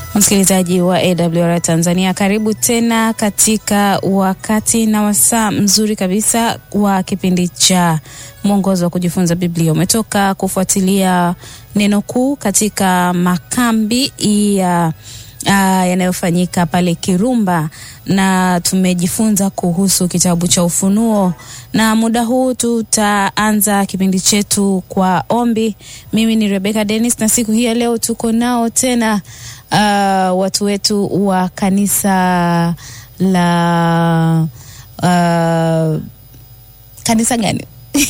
Msikilizaji wa AWR Tanzania, karibu tena katika wakati na wasaa mzuri kabisa wa kipindi cha mwongozo wa kujifunza Biblia. Umetoka kufuatilia neno kuu katika makambi ya uh, yanayofanyika pale Kirumba na tumejifunza kuhusu kitabu cha Ufunuo, na muda huu tutaanza kipindi chetu kwa ombi. Mimi ni Rebecca Dennis na siku hii ya leo tuko nao tena uh, watu wetu wa kanisa la uh, kanisa gani?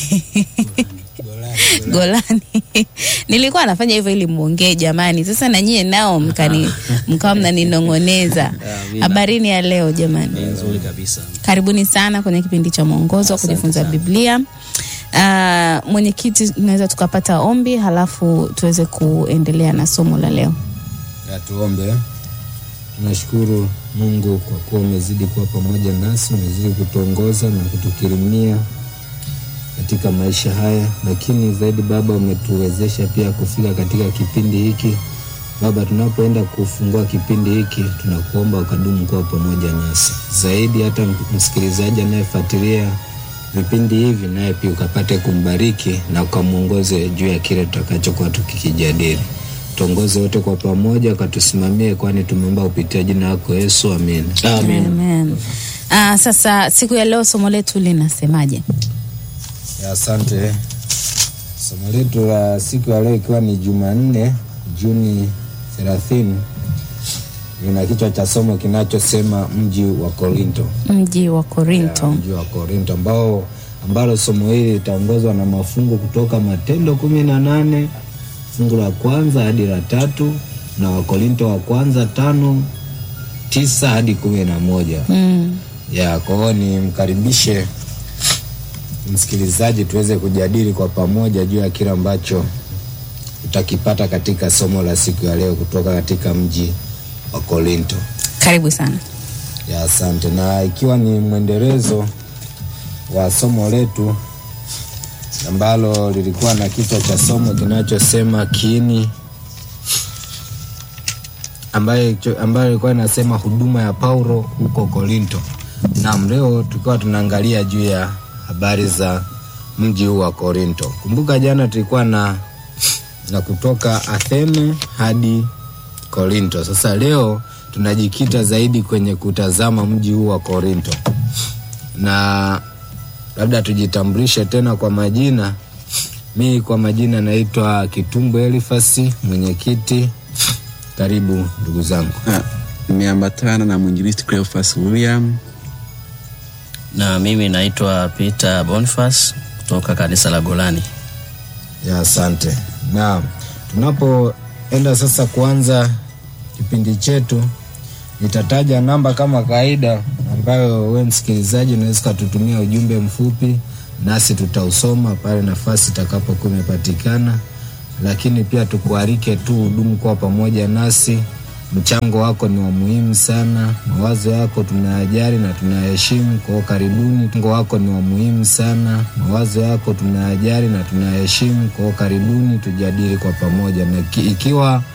Golani. Nilikuwa nafanya hivyo ili muongee jamani. Sasa na nyie nao mkani mkawa mnaninong'oneza. Habarini ya leo jamani. Nzuri kabisa. Karibuni sana kwenye kipindi cha mwongozo wa kujifunza Biblia. Uh, mwenyekiti, tunaweza tukapata ombi halafu tuweze kuendelea na somo la leo. Ya, tuombe. Tunashukuru Mungu kwa kuwa umezidi kuwa pamoja nasi, umezidi kutuongoza na kutukirimia katika maisha haya, lakini zaidi Baba umetuwezesha pia kufika katika kipindi hiki. Baba, tunapoenda kufungua kipindi hiki, tunakuomba ukadumu kuwa pamoja nasi zaidi, hata msikilizaji anayefuatilia vipindi hivi, naye pia ukapate kumbariki na ukamwongoze juu ya kile tutakachokuwa tukikijadili. Tuongoze wote kwa pamoja, ukatusimamie, kwani tumeomba kupitia jina lako Yesu, amen. Amen. Uh, sasa siku ya leo somo letu linasemaje? Ya, Asante. Somo letu la siku ya leo ikiwa ni Jumanne Juni thelathini lina kichwa cha somo kinachosema mji wa Korinto. Mji wa Ya, Korinto. mji wa Korinto ambao ambalo somo hili litaongozwa na mafungu kutoka Matendo kumi na nane fungu la kwanza hadi la tatu na Wakorinto wa kwanza tano tisa hadi kumi na moja Mm. ya kwa hiyo nimkaribishe msikilizaji tuweze kujadili kwa pamoja juu ya kile ambacho utakipata katika somo la siku ya leo kutoka katika mji wa Korinto. Karibu sana. Ya, asante. Na ikiwa ni mwendelezo wa somo letu ambalo lilikuwa na kichwa cha somo kinachosema kiini, ambayo ambayo ilikuwa inasema huduma ya Paulo huko Korinto. Naam, leo tukiwa tunaangalia juu ya habari za mji huu wa Korinto. Kumbuka jana tulikuwa na na kutoka Athene hadi Korinto. Sasa leo tunajikita zaidi kwenye kutazama mji huu wa Korinto, na labda tujitambulishe tena kwa majina. Mi kwa majina naitwa Kitumbo Elifasi, mwenyekiti. Karibu ndugu zangu. Ah, nimeambatana na mwinjilisti Cleophas William. Na mimi naitwa Peter Boniface kutoka kanisa la Golani. Ya, asante. Naam, tunapoenda sasa kuanza kipindi chetu, nitataja namba kama kawaida, ambayo we msikilizaji unaweza ukatutumia ujumbe mfupi, nasi tutausoma pale nafasi itakapokuwa imepatikana, lakini pia tukualike tu hudumu kuwa pamoja nasi. Mchango wako ni wa muhimu sana, mawazo yako tunayajali na tunayaheshimu. Kwa hiyo karibuni, mchango wako ni wa muhimu sana, mawazo yako tunayajali na tunayaheshimu. Kwa hiyo karibuni, tujadili kwa pamoja, na ki- ikiwa